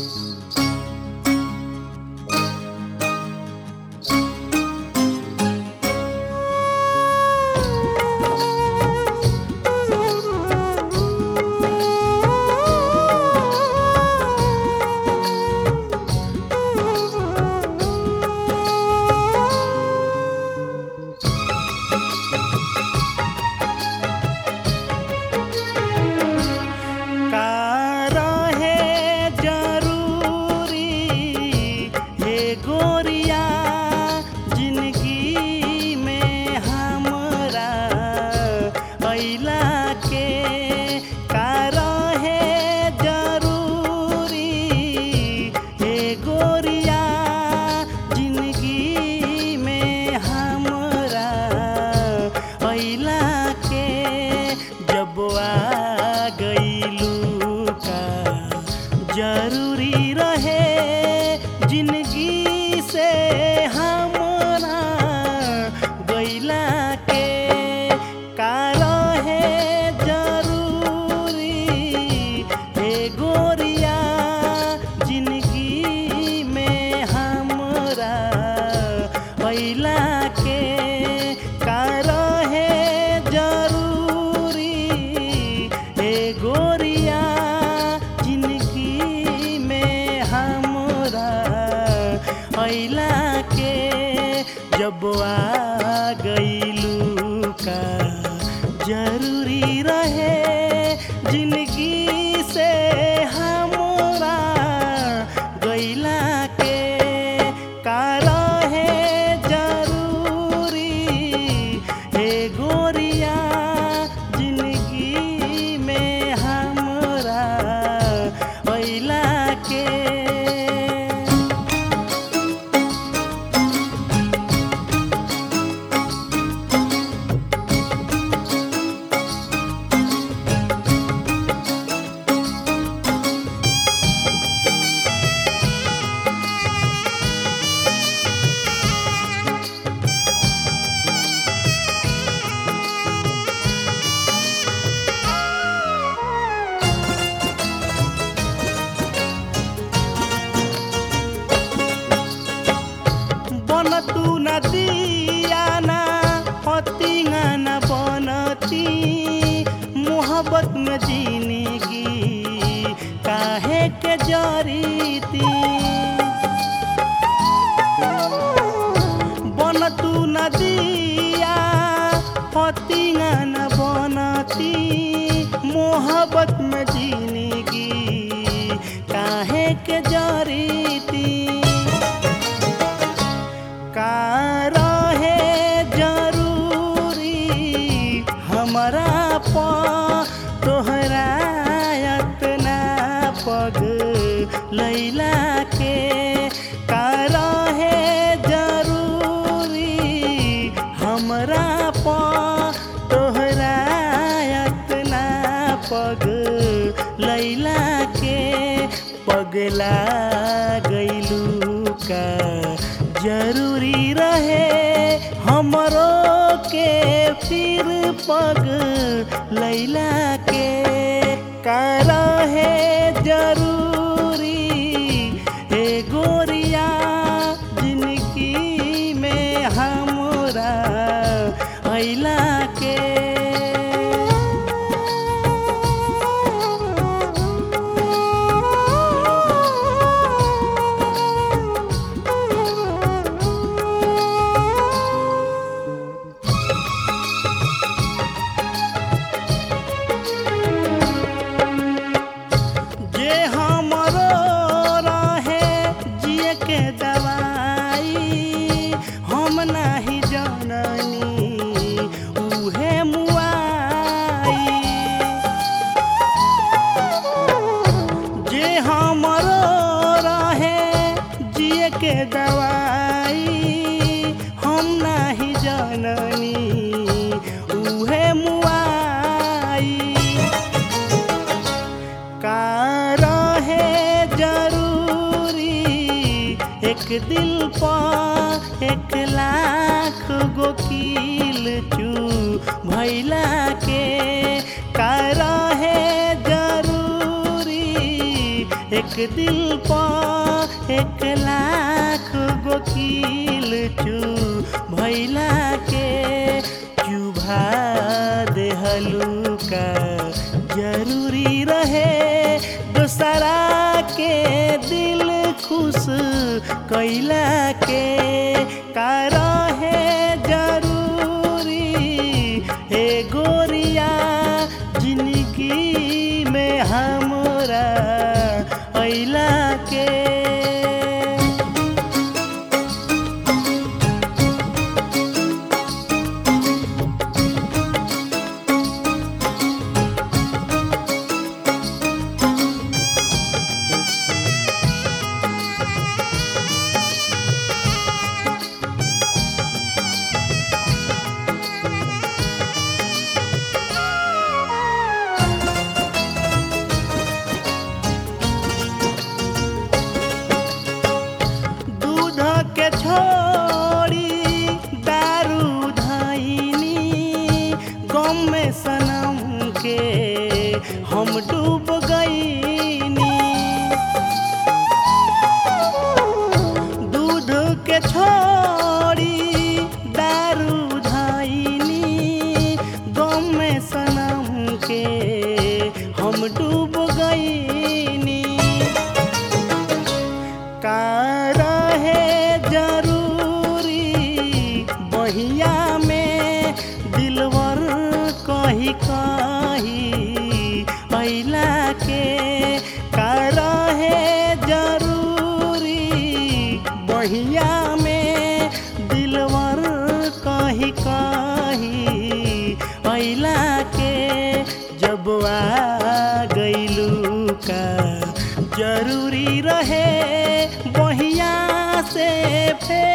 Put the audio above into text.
का रहे जरूरी हे गोरिया जिंदगी में हमरा अइला के का रहे जरूरी हे गोरिया जिंदगी में हमरा अइला के जब आ गइलू का जरूरी रहे जिंदगी से हमरा गइला के का रहे जरूरी हे गोरिया जिंदगी में हमरा अइला के का रहे जरूरी हे गोरिया जिंदगी में हमरा अइला के जब आ गइलू का जरूरी रहे जिंदगी से हमरा गइला के का रहे जरूरी हे गोरिया जिंदगी में हमरा अइला के बन तू नदिया ना पतिंगा न बनती मोहब्बत में जिंदगी काहे के जरीती बन तू नदिया पतिंगा न बनती मोहब्बत में जिंदगी काहे के जरीती का रहे जरूरी हमरा प तोहरा अतना पग लैला के का रहे जरूरी हमरा प तोहरा अतना पग लैला के पगला गइलू का जरूरी रहे हमरो के फिर पग लैला के का रहे जरूरी हे गोरिया जिंदगी में हमरा अइला के जे हमरो रहे जिए के दवाई हम नाही जननी उहे मुआई जे हमरो रहे जिए के दवाई हम नाही जननी उहे मुआई का रहे जरूरी एक दिल पर एक लाख गो कील चू भैला के का रहे जरूरी एक दिल पा एक लाख गो कील चू भैला के चुभा देहलू का जरूरी रहे दूसरा के दिल खुश कैला के का रहे जरूरी हे गोरिया जिंदगी में हमरा अइला के दूध के छोड़ी दारू धैनी गम में सनम के हम डूब गईनी दूध के छोड़ी दारू धैनी गम में सनम के हम डूब गईनी का रहे जरूरी बहिया में दिलवर कही कही अइला के का रहे जरूरी बहिया में दिलवर कही कही अइला के जब आ गइलू का जरूरी रहे बहिया से फेर